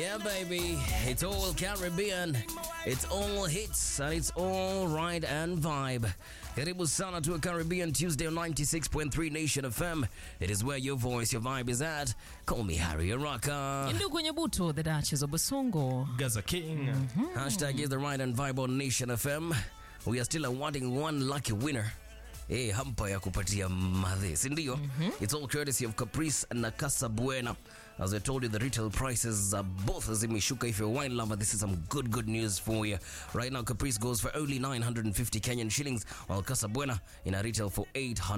Yeah, baby. It's all Caribbean. It's all hits and it's all ride and vibe. Karibu sana to a Caribbean Tuesday on 96.3 Nation FM. It is where your voice, your vibe is at. Call me Harry Araka. Ndugu Nyabuto, the Duchess of Basongo. Gaza King. Hashtag is the ride and vibe on Nation FM. We are still awarding one lucky winner. Hey, hampa ya kupatia madhe sindio it's all courtesy of caprice na casa buena as i told you the retail prices are both zimeshuka if you're a wine lover this is some good good news for you right now caprice goes for only 950 kenyan shillings while casa buena in a retail for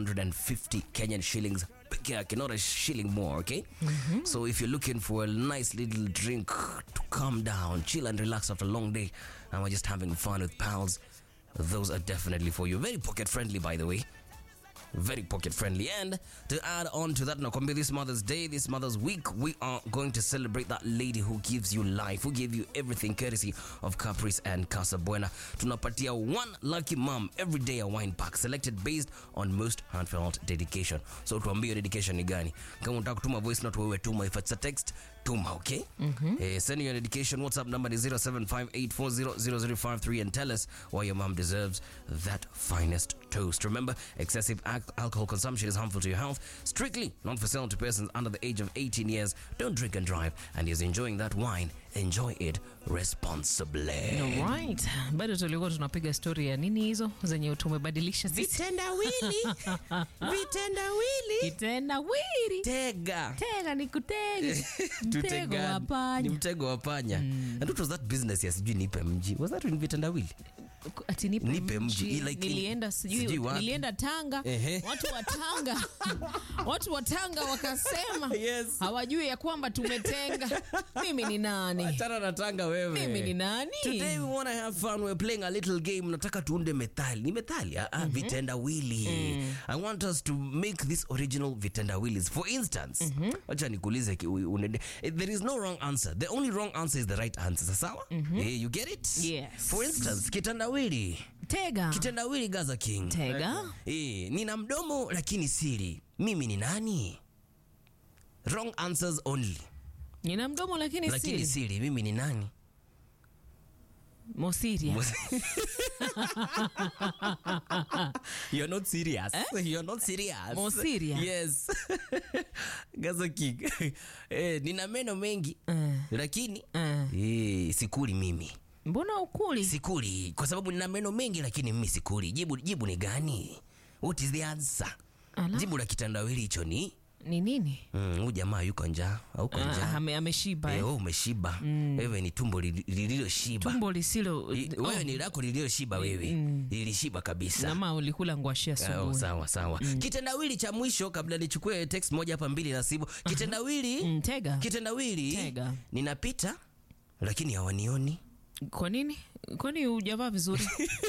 850 kenyan shillings peke yake not a shilling more okay so if you're looking for a nice little drink to calm down chill and relax after a long day and we're just having fun with pals those are definitely for you. Very pocket friendly, by the way. Very pocket friendly. And to add on to that, Nakwambia, this Mother's Day, this Mother's Week, we are going to celebrate that lady who gives you life, who gave you everything courtesy of Caprice and Casa Buena. Tunapatia one lucky mom every day a wine pack selected based on most heartfelt dedication. So tuambie dedication ni gani. Kama unataka kutuma voice note wewe tuma. If it's a text, tuma, okay? Eh, send your dedication. WhatsApp number is 0758400053 and tell us why your mom deserves that finest toast. Remember, excessive al- alcohol consumption is harmful to your health. Strictly not for sale to persons under the age of 18 years. Don't drink and drive. And is enjoying that wine, enjoy it responsibly. Alright. Bado tulikuwa tunapiga story ya nini hizo zenye tumebadilisha sisi. Vitendawili. Vitendawili. Kitendawili. Tega. Tega ni kutega. Mtego Tutega- wa ni panya. mtego wa panya and what was that business ya sijui nipe mji was that in vitendawili Ati nipe, Nipe mji, like in- nilienda sijui sijui wapi. nilienda Tanga Ehe. watu wa Tanga watu wa Tanga wakasema Yes. hawajui ya kwamba tumetenga mimi ni nani achana na tanga wewe mimi ni nani Today we want to have fun. We're playing a little game. Nataka tuunde methali. Ni methali? Ah, ah, vitendawili. I want us to make this original vitendawillis. For instance, wacha nikuulize ki- u- unende- eh, there is no wrong answer. The only wrong answer is the right answer. Sawa? Eh, you get it? Yes. For instance, kitendawili. tega Kitendawili Gaza King. tega Eh, nina mdomo lakini siri. Mimi ni nani? Wrong answers only. nina mdomo lakini Lakini siri siri. Mimi ni nani? mosiria You're not serious. You're not serious. More serious? Yes. Gaza King. eh, nina meno mengi Eh. lakini Eh. eh, sikuli mimi. mbona ukuli Sikuli kwa sababu nina meno mengi lakini mimi sikuli. Jibu jibu ni gani? What is the answer? Ala. Jibu la kitandawili hicho ni ni nini mm, huyu jamaa yuko njaa au uko Ah, njaa? ame- ameshiba Eh, eh. wewe umeshiba. Wewe ni tumbo li- lililoshiba. tumbo lisilo I- Wewe ni lako lililoshiba wewe. Lilishiba kabisa. nama ulikula ngwashia Oh, asubuhi sawa sawa kitendawili cha mwisho kabla nichukue text moja hapa mbili na simu kitendawili Mm, tega kitendawili Tega. ninapita lakini hawanioni kwa nini kwani hujavaa vizuri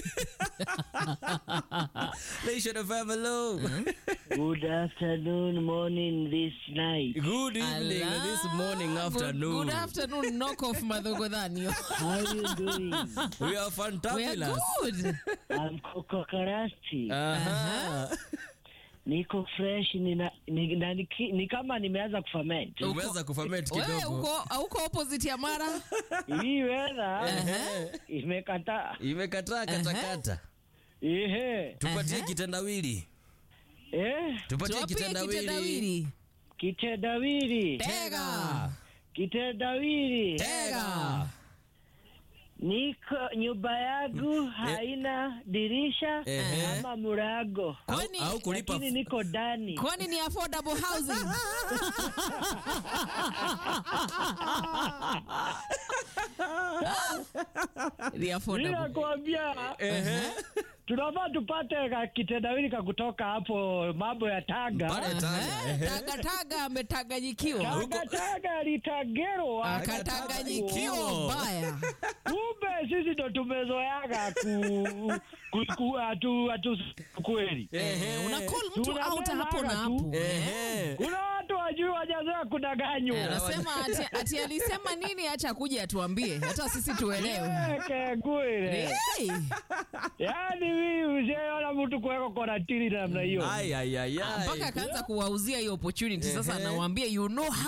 Nation of FM, hello. Good afternoon, morning, this night. good evening Ala. this morning Good- afternoon good afternoon knock off madhogodhanio How you doing? we are we are fantabulous good I'm Coco Karasti. Aha. Niko fresh nina, ni, na, niki, ni kama nimeanza kuferment. umeweza kuferment wewe kidogo uko uko opposite ya mara Hii weather imekataa. imekataa katakata Ehe. tupatie kitendawili Eh, tupatie tuwapie kitendawili kitendawili kitendawili. tega Kitendawili. tega Niko nyumba yangu haina dirisha Ehe. ama murago. Kwani- au kulipa Lakini niko ndani. kwani ni affordable housing ni affordable Ninakwambia tunafaa tupate ka kitendawili ka kutoka hapo mambo ya Tanga. Pale Tanga, Eh, ehe. taga taga ametaganyikiwa Tanga Tanga litagerwa, akatanganyikiwa mbaya kumbe sisi ndo tumezoeaga ku, ku, ku atu, atu kweli. Ehe. una call mtu Tunabeba out hapo na tu. hapo Ehe. Kuna watu wajui wajazoea kudanganywa. Eh, anasema ati, ati alisema nini acha kuja atuambie hata sisi tuelewe Eke kweli. Hey. Yaani mimi ushaona mtu kuweka koratini namna hiyo. Ai, ai, ai, ai. mpaka akaanza kuwauzia hiyo opportunity sasa Ehe. anawaambia you know